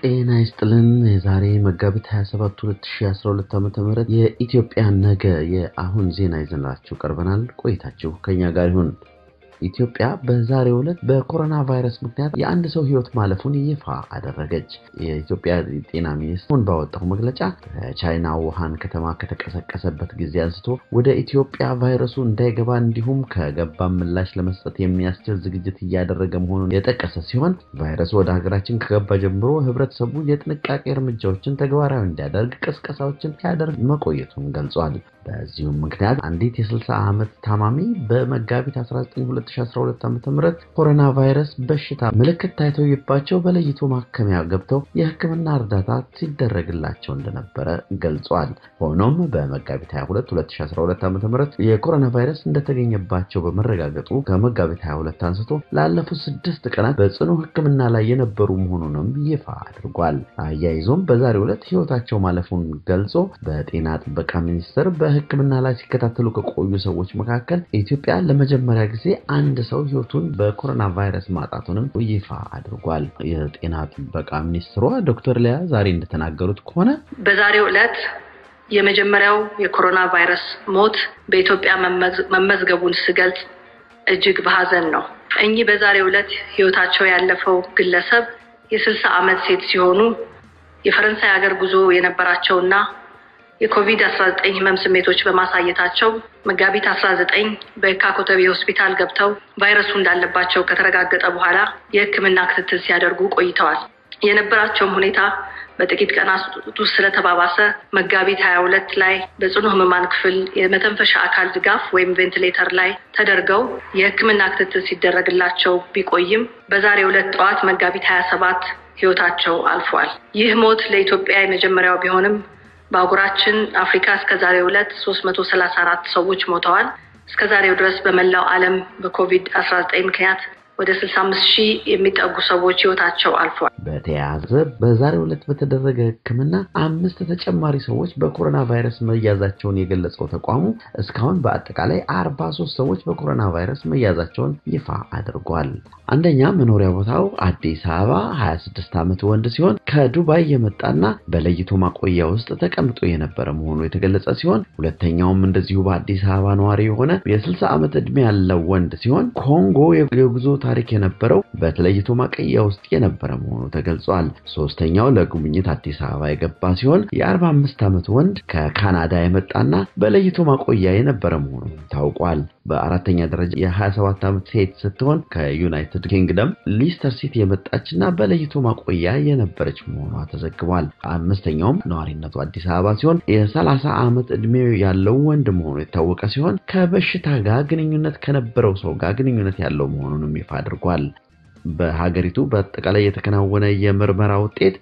ጤና ይስጥልን የዛሬ መጋቢት 27 2012 ዓ.ም የኢትዮጵያ ነገ የአሁን ዜና ይዘንላችሁ ቀርበናል። ቆይታችሁ ከኛ ጋር ይሁን። ኢትዮጵያ በዛሬው ዕለት በኮሮና ቫይረስ ምክንያት የአንድ ሰው ሕይወት ማለፉን ይፋ አደረገች። የኢትዮጵያ ጤና ሚኒስቴር ባወጣው መግለጫ ከቻይና ውሃን ከተማ ከተቀሰቀሰበት ጊዜ አንስቶ ወደ ኢትዮጵያ ቫይረሱ እንዳይገባ እንዲሁም ከገባ ምላሽ ለመስጠት የሚያስችል ዝግጅት እያደረገ መሆኑን የጠቀሰ ሲሆን ቫይረሱ ወደ ሀገራችን ከገባ ጀምሮ ሕብረተሰቡ የጥንቃቄ እርምጃዎችን ተግባራዊ እንዲያደርግ ቅስቀሳዎችን ሲያደርግ መቆየቱን ገልጿል። በዚሁም ምክንያት አንዲት የ60 ዓመት ታማሚ በመጋቢት 19 2012 ዓ.ም ኮሮና ቫይረስ በሽታ ምልክት ታይቶባቸው በለይቶ ማከሚያ ገብተው የሕክምና እርዳታ ሲደረግላቸው እንደነበረ ገልጿል። ሆኖም በመጋቢት 22 2012 ዓ.ም የኮሮና ቫይረስ እንደተገኘባቸው በመረጋገጡ ከመጋቢት 22 አንስቶ ላለፉት ስድስት ቀናት በጽኑ ሕክምና ላይ የነበሩ መሆኑንም ይፋ አድርጓል። አያይዞም በዛሬው ዕለት ሕይወታቸው ማለፉን ገልጾ በጤና ጥበቃ ሚኒስቴር በሕክምና ላይ ሲከታተሉ ከቆዩ ሰዎች መካከል ኢትዮጵያ ለመጀመሪያ ጊዜ አንድ ሰው ህይወቱን በኮሮና ቫይረስ ማጣቱንም ይፋ አድርጓል። የጤና ጥበቃ ሚኒስትሯ ዶክተር ሊያ ዛሬ እንደተናገሩት ከሆነ በዛሬው ዕለት የመጀመሪያው የኮሮና ቫይረስ ሞት በኢትዮጵያ መመዝገቡን ስገልጽ እጅግ በሀዘን ነው። እኚህ በዛሬው ዕለት ህይወታቸው ያለፈው ግለሰብ የስልሳ ዓመት ሴት ሲሆኑ የፈረንሳይ ሀገር ጉዞ የነበራቸውና የኮቪድ-19 ህመም ስሜቶች በማሳየታቸው መጋቢት 19 በየካ ኮተቤ ሆስፒታል ገብተው ቫይረሱ እንዳለባቸው ከተረጋገጠ በኋላ የህክምና ክትትል ሲያደርጉ ቆይተዋል። የነበራቸውም ሁኔታ በጥቂት ቀናት ውስጥ ስለተባባሰ መጋቢት 22 ላይ በጽኑ ህሙማን ክፍል የመተንፈሻ አካል ድጋፍ ወይም ቬንቲሌተር ላይ ተደርገው የህክምና ክትትል ሲደረግላቸው ቢቆይም በዛሬው ዕለት ጠዋት መጋቢት 27 ህይወታቸው አልፏል። ይህ ሞት ለኢትዮጵያ የመጀመሪያው ቢሆንም በአህጉራችን አፍሪካ እስከ ዛሬው ዕለት ሶስት መቶ ሰላሳ አራት ሰዎች ሞተዋል። እስከ ዛሬው ድረስ በመላው ዓለም በኮቪድ አስራ ዘጠኝ ምክንያት ወደ ስልሳ አምስት ሺህ የሚጠጉ ሰዎች ህይወታቸው አልፏል። በተያያዘ በዛሬው ዕለት በተደረገ ህክምና አምስት ተጨማሪ ሰዎች በኮሮና ቫይረስ መያዛቸውን የገለጸው ተቋሙ እስካሁን በአጠቃላይ አርባ ሶስት ሰዎች በኮሮና ቫይረስ መያዛቸውን ይፋ አድርጓል። አንደኛ መኖሪያ ቦታው አዲስ አበባ 26 ዓመት ወንድ ሲሆን ከዱባይ የመጣና በለይቶ ማቆያ ውስጥ ተቀምጦ የነበረ መሆኑ የተገለጸ ሲሆን ሁለተኛውም እንደዚሁ በአዲስ አበባ ነዋሪ የሆነ የ60 ዓመት ዕድሜ ያለው ወንድ ሲሆን ኮንጎ የጉዞ ታሪክ የነበረው በተለይቶ ማቆያ ውስጥ የነበረ መሆኑ ተገልጿል። ሶስተኛው ለጉብኝት አዲስ አበባ የገባ ሲሆን የ45 ዓመት ወንድ ከካናዳ የመጣና በለይቶ ማቆያ የነበረ መሆኑ ታውቋል። በአራተኛ ደረጃ የ27 ዓመት ሴት ስትሆን ከዩናይትድ ኪንግደም ሊስተር ሲቲ የመጣችና በለይቶ ማቆያ የነበረች መሆኗ ተዘግቧል። አምስተኛውም ነዋሪነቱ አዲስ አበባ ሲሆን የ30 ዓመት ዕድሜው ያለው ወንድ መሆኑ የታወቀ ሲሆን ከበሽታ ጋር ግንኙነት ከነበረው ሰው ጋር ግንኙነት ያለው መሆኑንም ይፋ አድርጓል። በሀገሪቱ በአጠቃላይ የተከናወነ የምርመራ ውጤት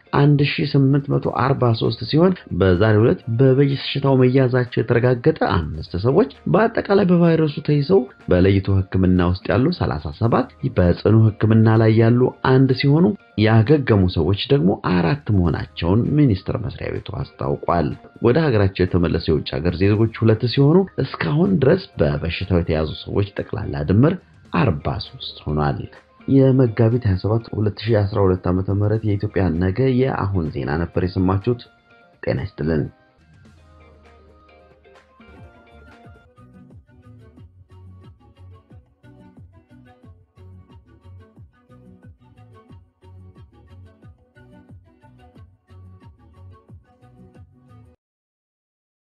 1843 ሲሆን በዛሬው ዕለት በበሽታው መያዛቸው የተረጋገጠ አምስት ሰዎች በአጠቃላይ በቫይረሱ ተይዘው በለይቶ ሕክምና ውስጥ ያሉ 37 በጽኑ ሕክምና ላይ ያሉ አንድ ሲሆኑ ያገገሙ ሰዎች ደግሞ አራት መሆናቸውን ሚኒስቴር መስሪያ ቤቱ አስታውቋል። ወደ ሀገራቸው የተመለሱ የውጭ ሀገር ዜጎች ሁለት ሲሆኑ እስካሁን ድረስ በበሽታው የተያዙ ሰዎች ጠቅላላ ድምር 43 ሆኗል። የመጋቢት 27 2012 ዓ.ም የኢትዮጵያ ነገ የአሁን ዜና ነበር የሰማችሁት። ጤና ይስጥልን።